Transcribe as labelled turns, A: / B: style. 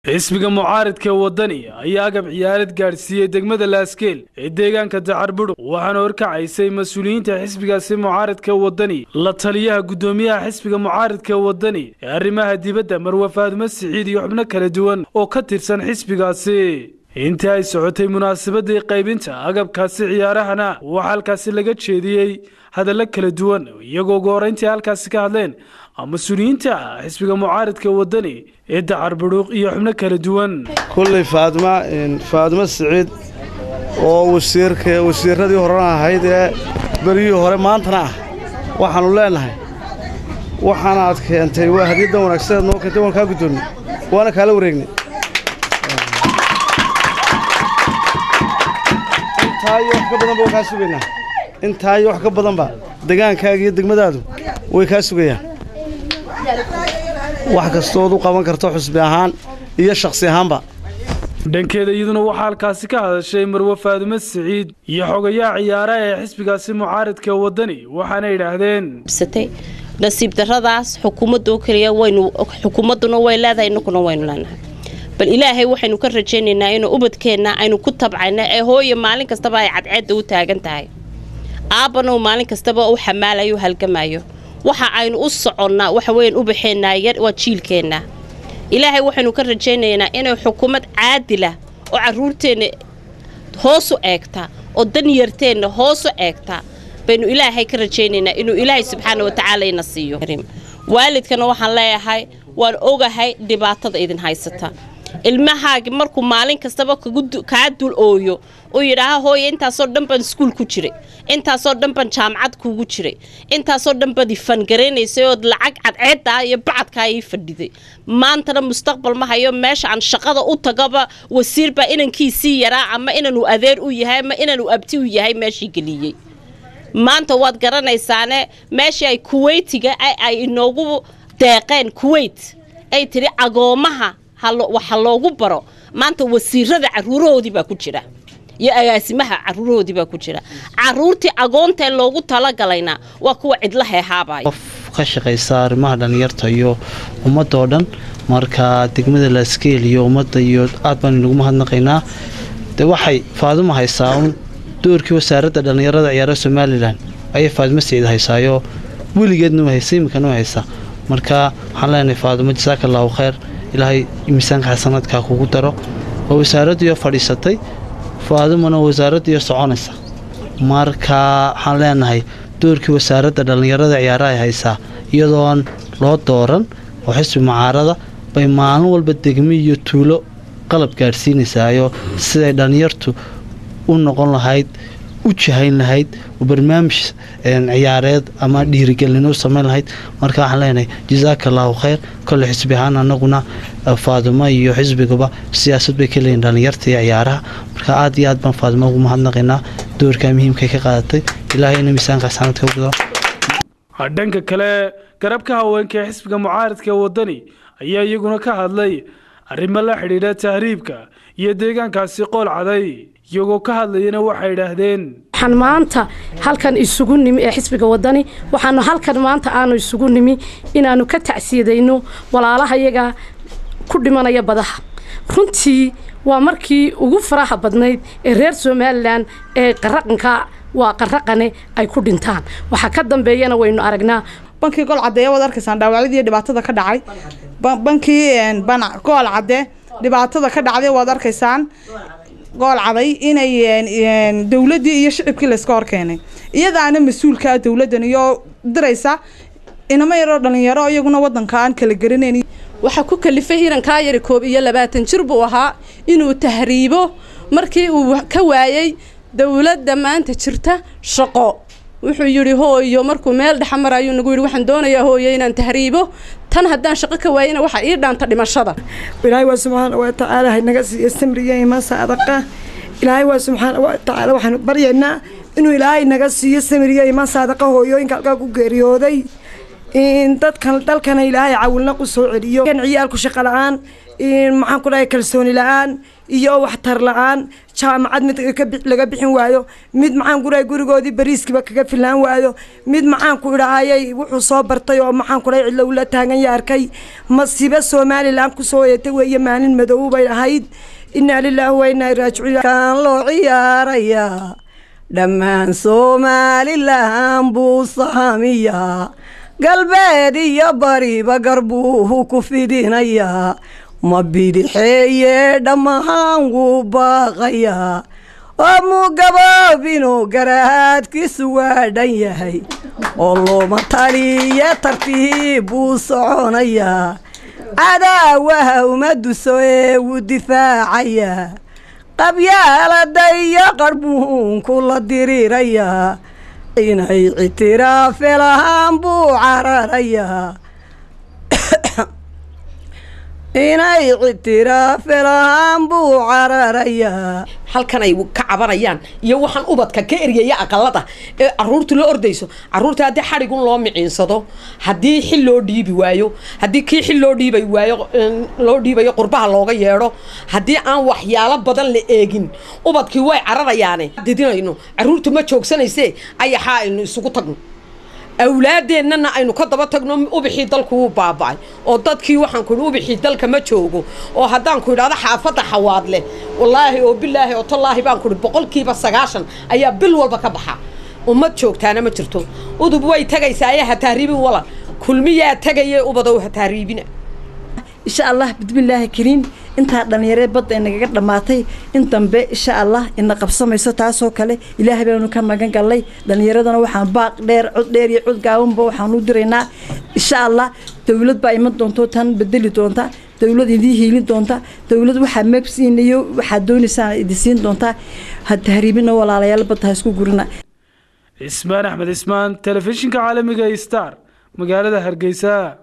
A: xisbiga mucaaridka wadani ayaa agab ciyaalad gaadhsiiyey degmada laaskeel ee deegaanka dacarbudhug waxaana horkacaysay mas-uuliyiinta xisbigaasi mucaaridka wadani la taliyaha guddoomiyaha xisbiga mucaaridka wadani ee arrimaha dibadda marwe faadumo siciid iyo xubno kala duwan oo ka tirsan xisbigaasi intii ay socotay munaasabadii qaybinta agabkaasi ciyaarahana waxaa halkaasi laga jeediyey hadallo kala duwan iyagoo ugu horrayntii halkaasi ka hadleen mas-uuliyiinta xisbiga mucaaridka wadani ee dacarbudhuuq iyo xubno kala duwan
B: kulley faadma faadmo siciid oo wasiirka wasiirradii horena ahayd ee beriyii hore maantana ah waxaannu leennahay waxaana aad keentay waa hadiyaddan wanaagsaneed noo keentay waan kaa guddoonnay waana kaala wareegnay intaa iyo wax ka badanba waa kaa sugaynaa intaa iyo wax ka badanba degaankaaga iyo degmadaadu way kaa sugayaan wax kastoood u qaban karto xusbi ahaan iyo shakhsi ahaanba
A: dhankeeda iyaduna waxaa halkaasi ka hadashay marwe faadumo siciid iyo xogayaha ciyaaraha ee xisbigaasi mucaaridka wadani waxaana yidhaahdeen
C: nasiib daradaas xukuumadoo keliya waynu xukuumadduna way leedahay innaguna waynu leenahay bal ilaahay waxaynu ka rajaynaynaa inuu ubadkeenna aynu ku tabcayna ee hooye maalin kastaba ay cadceedda u taagan tahay aabbana uu maalin kastaba u xamaalayo u halgamayo waxa aynu u soconnaa waxa weyan u baxeennaa yar waa jiilkeenna ilaahay waxaynu ka rajaynaynaa inay xukuumad caadila oo carruurteenna hoosu eegta oo danyarteenna hoosu eegta baynu ilaahay ka rajaynaynaa inuu ilaahay subxaana wa tacaala ina siiyo waalidkana waxaan leeyahay waan ogahay dhibaatada idin haysata ilmahaagi markuu maalin kastaba kaa dul ooyo uu yidhaaha hooye intaasoo dhan baan iskuul ku jiray intaasoo dhan baan jaamacad kuugu jiray intaasoo dhan baad ifangaraynaysay ood lacag cadceeddaa iyo bacadkaa ii fadhiday maantana mustaqbal ma hayo meesha aan shaqada u tagaba wasiir baa inankiisii yaraa ama inanuu adeer u yahay ama inanuu abti u yahay meeshii geliyey maanta waad garanaysaane meeshii ay kuweytiga ay inoogu deeqeen kuweyt ay tidhi agoomaha waxa loogu baro maanta wasiirada caruurahoodii baa ku jira iyo agaasimaha caruurahoodii baa ku jira caruurtii agoontae loogu talagalayna waa kuwa cidla heehaabaya
B: qof ka shaqaysa arrimaha dhallinyarta iyo ummadoo dhan marka degmada laaskeel iyo ummadda iyo aad baan inagu mahadnaqaynaa de waxay faaduma haysaa un doorkii wasaaradda dhallinyarada ciyaaraha somalilan ayay faadimo siciid haysaayo weligeedna haysa iminkana haysaa marka waxaan leenahay faadumo jasaaka allahu khayr ilaahay miisaanka xasanadkaa kugu daro waa wasaaraddiioo fadhiisatay faadumana wasaaraddiioo soconaysa marka waxaan leenahay doorkii wasaaradda dhallinyarada ciyaaraha ay haysaa iyadoon loo dooran oo xisbi mucaarada bay maalin walba degmi iyo tuulo qalab gaadhsiinaysaayo siday dhallinyartu u noqon lahayd u jahayn lahayd oo barnaamij ciyaareed ama dhiirigelin u samayn lahayd marka waxaan leenahay jasaaka allaahu khayr kolle xisbi ahaan annaguna faadumo iyo xisbigaba siyaasad bay ka leeyihin dhallinyarta iyo ciyaaraha marka aad iyo aad baan faadumo ugu mahadnaqaynaa doorkaa muhiimkay ka qaadatay ilaahay ina miisaanka xasanadka u gudao
A: dhanka kale garabka haweenka ee xisbiga mucaaridka wadani ayaa iyaguna ka hadlay arrimo la xidhiidha tahriibka iyo deegaankaasi qool caday iyagoo ka hadlayana waxay idhaahdeen
D: waxaan maanta halkan isugu nimi ee xisbiga wadani waxaanu halkan maanta aanu isugu nimi inaannu ka tacsiyadayno walaalaha yaga ku dhimanaya badaha runtii waa markii ugu faraha badnayd ee reer somalilan ee qaraqanka waa qaraqane ay ku dhintaan waxaa ka dambeeyana waynu aragnaa
E: bankii gol caddeeye waad arkaysaan dhaawacyadii dhibaatada ka dhacay bankii gool cadde dhibaatada ka dhacday waad arkaysaan gool caday inay dowladdii iyo shicibkii layska horkeenay iyadaana mas-uulkaa dowladdan iyo diraysa inamo yaroo dhalinyaro iyaguna wadanka aan kala garanayn
F: waxaa ku kalifay irankaa yari koob iyo labaatan jir buu ahaa inuu tahriibo markii uu ka waayey dowladda maanta jirta shaqo wuxuu yidhi hooyo markuu meel dhexa marayuu nagu yidhi waxaan doonayaa hooyo inaan tahriibo tan haddaan shaqo ka waayana waxaa ii dhaanta dhimashada
G: ilaahay waa subxaana wa tacaala haynaga siiyo samriya imaan saadaqa ilaahay waa subxaana wa tacaala waxaanu baryaynaa inuu ilaahay naga siiyo samriya imaan saadaqa hooyooyinka halkaa ku geeriyooday dadkan dalkana ilaahay cawilna ku soo celiyo ciyaalku shaqo la-aan maxaan ku dhahay kalsooni la-aan iyo waxtar la-aan jaamacad mid laga bixin waayo mid maxaan kuraa gurigoodii bariiskiiba kaga filaan waayo mid maxaan ku idhaahayay wuxuu soo bartay oo maxaan kudhahay cidlo ula taagan ya arkay masiibo somalilan kusoo yeetay weeye maalin madow bay ahayd inaa lilaahi wa inaa raajicuun
H: kaan loo ciyaarayaa dhammaan somalilan buu saamiyaa galbeed iyo bariba garbuuhu ku fidinayaa ma bidixeeye dhammahaan wuu baaqayaa oo mugaboobinuu garaadkiisu waa dhan yahay oo looma taliye tartiib buu soconayaa cadaawaha uma duso ee wuu difaacayaa qabyaalada iyo qarbuunku la diriirayaa inay ictiraafe lahaan buu cararayaa inay ictiraafe lahaan buu cararayaa
I: halkan ay ka cabanayaan iyo waxaan ubadka ka eryaya aqalada ee caruurtu la ordayso caruurta haddii xadhigun loo miciinsado haddii xil loo dhiibi waayo haddii kii xil loo dhiibay waayo loo dhiibayo qurbaha looga yeedho haddii aan waxyaalo badan la eegin ubadkii way cararayaane didinayno caruurtu ma joogsanayse ayaxaa aynu isugu tagno awlaadeennana aynu ka daba tagno ubixii dalku wuu baaba'ay oo dadkii waxaan ku idhi ubixii dalka ma joogo oo haddaan ku idhahdo xaafadda xawaadle wallaahi oo bilaahi oo tallaahi baan ku idhi boqolkiiba sagaashan ayaa bil walba ka baxa ummad joogtaana ma jirto udub way tagaysaa ayaa ha tahriibin wala kulmiyaa tagaye ubadow ha tahriibina
H: insha allah bismillaahi kariim intaa dhallinyaree badda inagaga dhammaatay in dambe insha allah ina qabsamayso taasoo kale ilaahay baanu ka magan gallay dhallinyaradana waxaan baaq dheer cod dheer iyo cod gaabanba waxaan u diraynaa insha allah dowlad baa iman doonto tan bedeli doonta dowlad idii hiilin doonta dowlad waxaa meegsiinayo waxaad doonaysaan idi siin doontaa ha tahriibina walaalayaal badda ha isku gurina
A: cismaan axmed cismaan telefishinka caalamiga star magaalada hargeysa